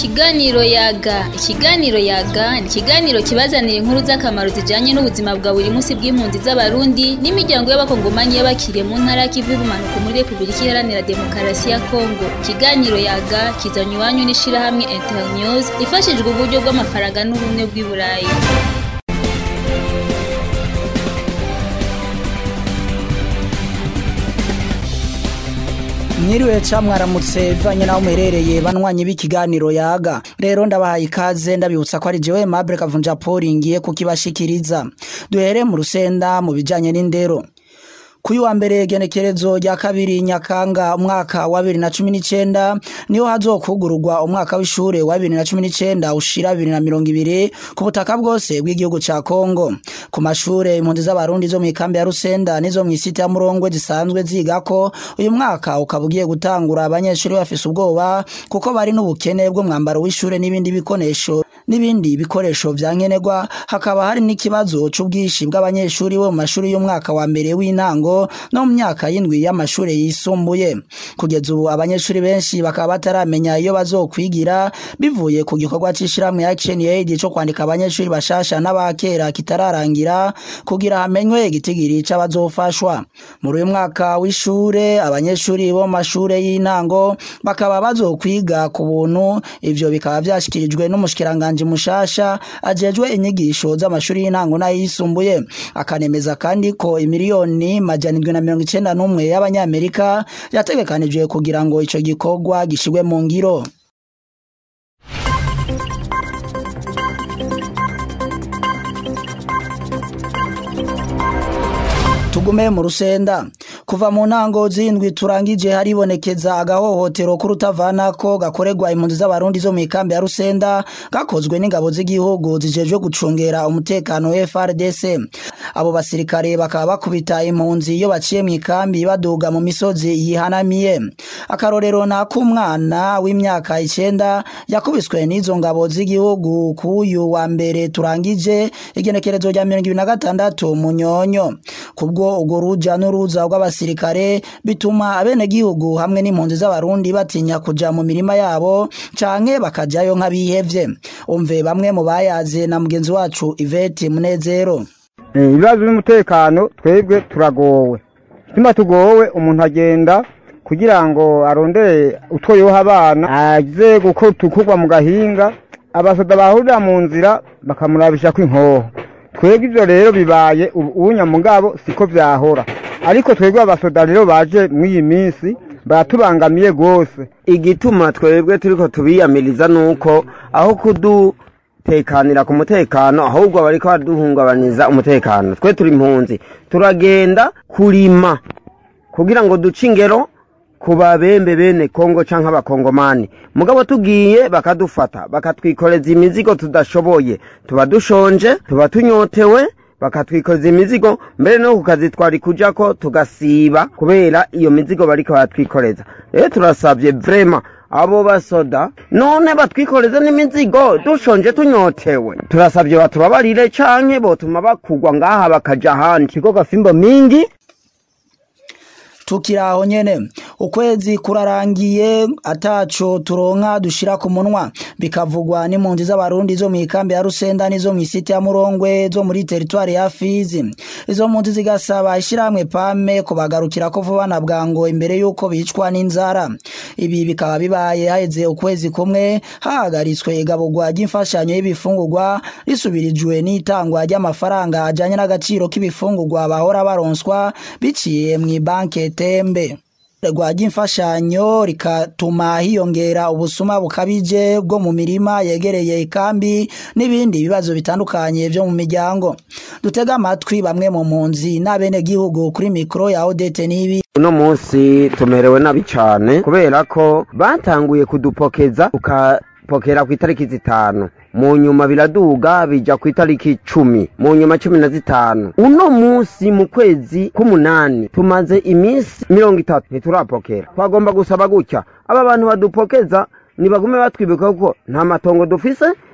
Ikiganiro yaga ikiganiro yaga ni ikiganiro kibazanira inkuru z'akamaro zijanye n'ubuzima bwa buri munsi bw'impunzi z'abarundi n'imiryango y'abakongomanyi y'abakiriye mu ntara y'ikivu y'ubumanuko muri Repubulika Iharanira Demokarasi ya Kongo ikiganiro yaga kizanywe iwanyu n'ishirahamwe Internews ifashijwe uburyo bw'amafaranga n'ubumwe bw'i Burayi mwiriwe ca mwaramutse bivanye naho muherereye banwanyi b'ikiganiro yaga rero ndabahaye ikaze ndabibutsa ko ari jewe Mabure Kavunja Paul ngiye kukibashikiriza duhere mu rusenda mu bijanye n'indero Kuyu wa mbere genekerezo rya kabiri nyakanga umwaka wa 2019 niho hazokugururwa umwaka w'ishure wa 2019 ushira 2020 ku butaka bwose bw'igihugu ca Kongo ku mashure impunzi z'abarundi zo mu ikambi ya Rusenda nizo mu isite ya Murongwe zisanzwe zigako uyu mwaka ukaba ugiye gutangura abanyeshuri bafise ubwoba kuko bari n'ubukene bwo mwambaro w'ishure n'ibindi bikoresho n'ibindi bikoresho vyankenerwa hakaba hari n'ikibazo c'ubwishi bw'abanyeshuri bo mu mashuri y'umwaka wa mbere w'intango no mu myaka y'indwi y'amashuri yisumbuye kugeza ubu abanyeshuri benshi bakaba bataramenya iyo bazokwigira bivuye ku gikorwa c'ishirahamwe Action Aid co kwandika abanyeshuri bashasha n'abakera kitararangira kugira hamenywe igitigiri c'abazofashwa muri uyu mwaka w'ishure abanyeshuri bo mu mashure y'intango bakaba bazokwiga ku buntu ivyo bikaba vyashikirijwe n'umushikiranganje mushasha ajejwe inyigisho z'amashuri y'intango n'ayisumbuye akanemeza kandi ko imiliyoni majana indwi na mirongo icenda n'umwe y'abanyamerika yategekanijwe kugira ngo ico gikorwa gishirwe mu ngiro tugume mu rusenda kuva mu ntango z'indwi turangije haribonekeza agahohotero k'urutavanako gakorerwa impunzi z'abarundi zo mu ikambi ya rusenda gakozwe n'ingabo z'igihugu zijejwe gucungera umutekano FRDC abo basirikare bakaba bakubita impunzi iyo baciye mu ikambi baduga mu misozi yihanamiye akarorero na k'umwana w'imyaka icenda yakubiswe n'izo ngabo z'igihugu k'uyu wa mbere turangije igenekerezo rya mirongo ibiri na gatandatu munyonyo kubwo ubwo ruja n'uruza rw'abasirikare bituma abenegihugu hamwe n'impunzi z'abarundi batinya kuja mu mirima yabo canke bakajayo nk'abihevye umve bamwe mu bayaze na mugenzi wacu Yvette Munezero ibibazo by'umutekano twebwe turagowe tuma tugowe umuntu agenda kugira ngo arondere utwo yoha abana aze gukorwa mu gahinga abasoda bahurira mu nzira bakamurabisha ko inkoho twebwe ivyo rero bibaye ubunya mugabo siko vyahora ariko twebwe abasoda rero baje mw'iyi minsi baratubangamiye gose igituma twebwe turiko tubiyamiriza nuko aho kudutekanira ku mutekano ahubwo bariko baduhungabaniza umutekano twe turi impunzi turagenda kurima kugira ngo duce ingero ku babembe bene kongo canke abakongomani mugabo tugiye bakadufata bakatwikoreza imizigo tudashoboye tuba dushonje tuba tunyotewe bakatwikoreza imizigo mbere no ku kazi twari kujako tugasiba kubera iyo mizigo bariko baratwikoreza rero turasabye vrema abo basoda none batwikoreze n'imizigo dushonje tunyotewe turasabye batubabarire canke botuma bakugwa ngaha bakaja ahandi kigo gafimbo mingi tukiraho nyene ukwezi kurarangiye ataco turonka dushira ku munwa bikavugwa n'impunzi z'abarundi zo mu ikambi ya Rusenda nizo mu isite ya Murongwe zo muri territoire ya Fizi izo mpunzi zigasaba ishiramwe pame kubagarukira ko vuba na bwango imbere yuko bicwa n'inzara ibi bikaba bibaye haheze ukwezi kumwe hahagaritswe igabugwa ry'imfashanyo y'ibifungurwa risubirijwe n'itangwa ry'amafaranga ajanye n'agaciro k'ibifungurwa bahora baronswa biciye mu banke tembe rwajya imfashanyo rikatuma hiyongera ubusuma bukabije bwo mu mirima yegereye ikambi n'ibindi bibazo bitandukanye byo mu miryango dutega amatwi bamwe mu mpunzi n'abenegihugu kuri mikoro ya odete n'ibi uno munsi tumerewe nabi cane kubera ko batanguye kudupokeza tukapokera ku itariki zitanu mu nyuma biraduga bija ku itariki cumi mu nyuma cumi na zitanu uno munsi mu kwezi k'umunani tumaze iminsi mirongo itatu ntiturapokera twagomba gusaba gutya aba bantu badupokeza nibagume batwibuka kuko nta matongo dufise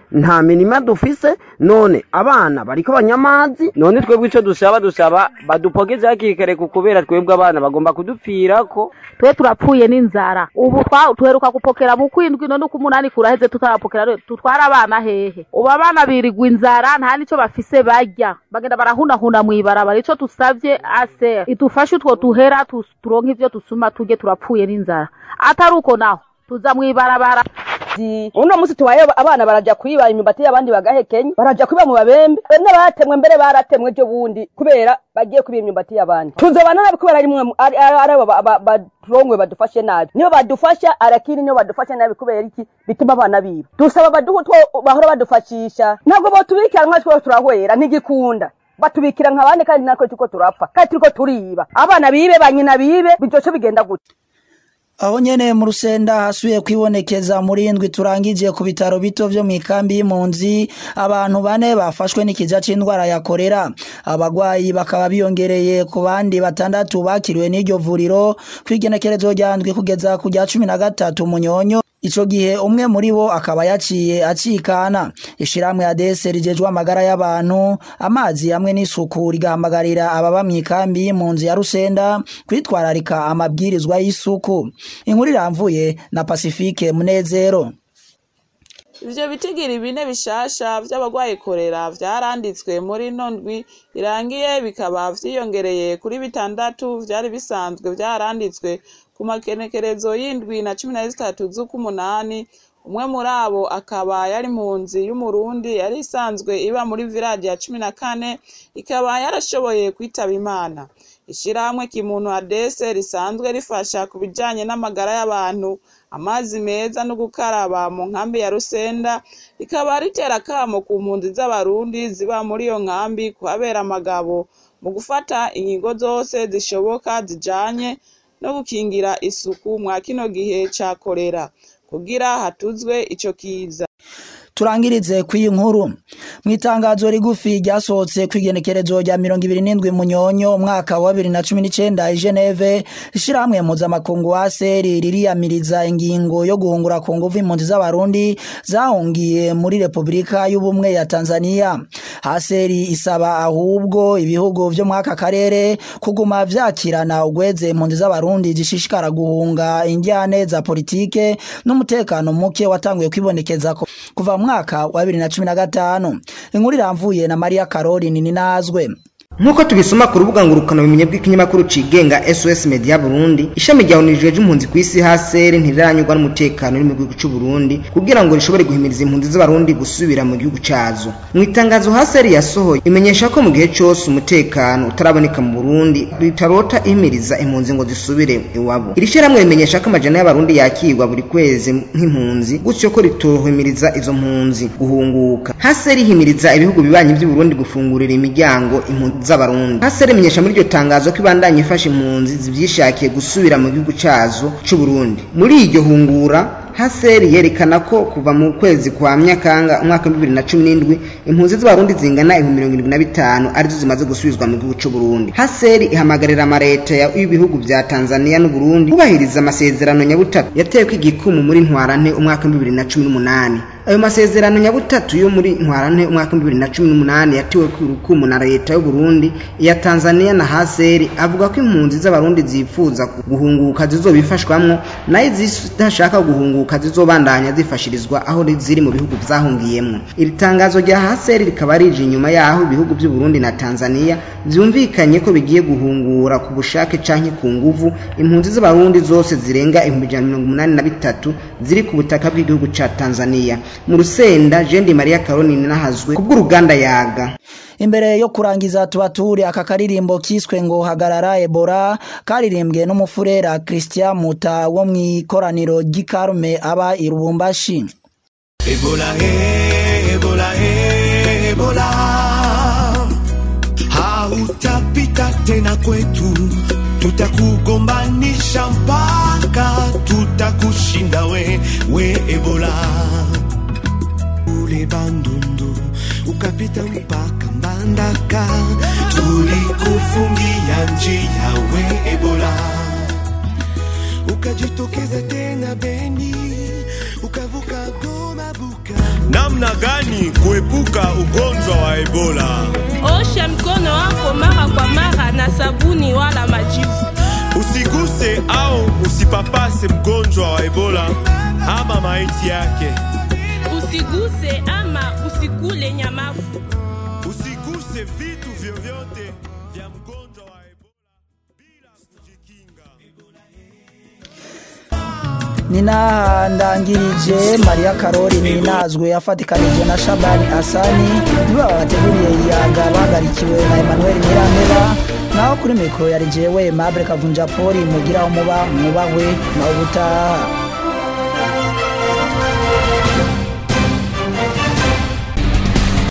nta mirima dufise none abana bariko banyamazi none twebwe ico dusaba dusaba badupogeze hakiri kare ku kubera twebwe abana bagomba kudupfirako twe turapfuye n'inzara ubu twa- tuheruka gupokera mu kwindwi none uko umunani kuraheze tutarapokera rero tutwara abana hehe ubu abana birigwa inzara nta nico bafise barya bagenda barahunahuna mw'ibarabara ico tusavye ase idufashe utwo tuhera tu- turonke ivyo dusuma turye turapfuye n'inzara atari uko naho tuza mw'ibarabara uno munsi tubaye abana baraja kwiba imyumbati y'abandi bagahekenya baraja kwiba mu babembe n'abatemwe mbere baratemwe ejo bundi kubera bagiye kwiba imyumbati y'abandi tuzobana nabi kubera ari mwe ari ari abo ba- ba- baturongwe badufashe nabi niyo badufasha arakiri niyo badufashe nabi kubera iki bituma abana biba dusaba baduhe utwo bahora badufashisha ntabwo botubikira nka two turahwera ntigikunda batubikira nk'abandi kandi natwe turiko turapfa kandi turiko turiba abana bibe banyina bibe bizoce bigenda gute aho nyene mu rusenda hasubiye kwibonekeza muri indwi turangije ku bitaro bito vyo mu ikambi y'impunzi abantu bane bafashwe n'ikiza c'indwara ya korera abagwayi bakaba biyongereye ku bandi batandatu bakiriwe n'iryo vuriro kw'igenekerezo rya ndwi kugeza ku rya cumi na gatatu munyonyo ico gihe umwe muri bo akaba yaciye acikana ishirahamwe ya dese rijejwe amagara y'abantu amazi hamwe n'isuku rigahamagarira ababa mu ikambi y'impunzi ya rusenda kwitwararika amabwirizwa y'isuku inkuru iramvuye na pacifique munezero ivyo bitigiri bine bishasha vy'abagwaye korera vyaranditswe muri ino ndwi irangiye bikaba vyiyongereye kuri bitandatu vyari bisanzwe vyaranditswe ku makenekerezo y'indwi na cumi na zitatu z'ukumunani umwe muri abo akaba yari impunzi y'umurundi yari isanzwe iba muri village ya cumi na kane ikaba yarashoboye kwitaba imana ishirahamwe kimuntu adese risanzwe rifasha ku bijanye n'amagara y'abantu amazi meza no gukaraba mu nkambi ya rusenda rikaba ritera akamo ku mpunzi z'abarundi ziba muri iyo nkambi kuhabera amagabo mu gufata inkingo zose zishoboka zijanye no gukingira isuku mwa kino gihe ca korera kugira hatuzwe ico kiza turangirize kw'iyi nkuru mu itangazo rigufi ryasohotse kw'igenekerezo rya mirongo ibiri n'indwi munyonyo umwaka wa bibiri na cumi n'icenda i geneve ishirahamwe mpuzamakungu wa seri ririyamiriza ingingo yo guhungura ku nguvu impunzi z'abarundi zahungiye muri repubulika y'ubumwe ya tanzania haseri isaba ahubwo ibihugu vyo muri aka karere kuguma vyakirana ugweze impunzi z'abarundi zishishikara guhunga indyane za politike n'umutekano muke watanguye kwibonekeza ko kuva mu mwaka wa bibiri na cumi na gatanu inkuru iramvuye na mariya caroline ninazwe nk'uko tubisoma ku rubuga ngurukana bumenyi bw'ikinyamakuru cigenga sos media burundi ishami rya onu rijejwe impunzi ku isi hasere ntiriranyurwa n'umutekano uri mu gihugu c'u burundi kugira ngo rishobore guhimiriza impunzi z'abarundi gusubira mu gihugu cazo mu itangazo hasere yasohoye imenyesha ko mu gihe cose umutekano utaraboneka mu burundi ritarota ihimiriza impunzi ngo zisubire iwabo iri shyirahamwe rimenyesha ko amajana y'abarundi yakirwa buri kwezi nk'impunzi gutyo ko ritohimiriza izo mpunzi guhunguka hasere ihimiriza ibihugu bibanyi by'uburundi gufungurira imiryango impunzi z'abarundi hasere imenyesha muri iryo tangazo ko ibandanya ifasha impunzi zivyishakiye gusubira mu gihugu cazo c'uburundi muri iryo hungura haseri yerekana ko kuva mu kwezi kwa myakanga umwaka wa bibiri na cumi n'indwi impunzi z'abarundi zingana ibihumbi mirongo irindwi na bitanu arizo zimaze gusubizwa mu gihugu c'uburundi haseri ihamagarira amareta y'ibihugu vya tanzania n'uburundi kubahiriza amasezerano nyabutatu yateweko igikumu muri ntwarante umwaka wa bibiri na cumi n'umunani ayo masezerano nyabutatu yo muri ntwarante umwaka wa bibiri na cumi n'umunani yatewe ku rukumu na leta y'uburundi iya tanzania na haseri avuga ko impunzi z'abarundi zifuza guhunguka zizobifashwamwo nayo izidashaka guhunguka zizobandanya zifashirizwa aho ziri mu bihugu vyahungiyemwo iri tangazo rya haseri rikaba rije inyuma yaho ibihugu vy'uburundi na tanzania vyumvikanye ko bigiye guhungura ku bushake canke ku nguvu impunzi z'abarundi zose zirenga ibihumbi ijana na mirongo umunani na bitatu ziri ku butaka bw'igihugu ca tanzania mu rusenda jendi maria caroline nahazwe kubw'uruganda yaga imbere yo kurangiza tubature aka karirimbo kiswe ngo hagarara ebola karirimbwe n'umufurera christian muta wo mu ikoraniro ry'ikarume aba i rubumbashi ebola eh, ebola eh, ebola hautapita tena kwetu tutakugombanisha mpaka tutakushinda we we ebola ule bandundu ukapita mpaka mbandaka tulikufungia njia we ebola ukajitokeza tena beni ukavuka goma buka na namna gani kuepuka ugonjwa wa Ebola. Osha mkono wako mara kwa mara na sabuni wala majivu. Usiguse au usipapase mgonjwa wa Ebola ama maiti yake. Usiguse ama usikule nyamafu. Usiguse vitu vyovyote vya mgonjwa wa Ebola bila kujikinga. nina ndangirije mariya karori ninazwe afatikanije na shabani asani nibo babateguriye iyaga bagarikiwe na emmanuel nyirameba naho kuri mikoro yari jewe mabure kavunja poli mugira umuba mwubahwe nawe ubutaha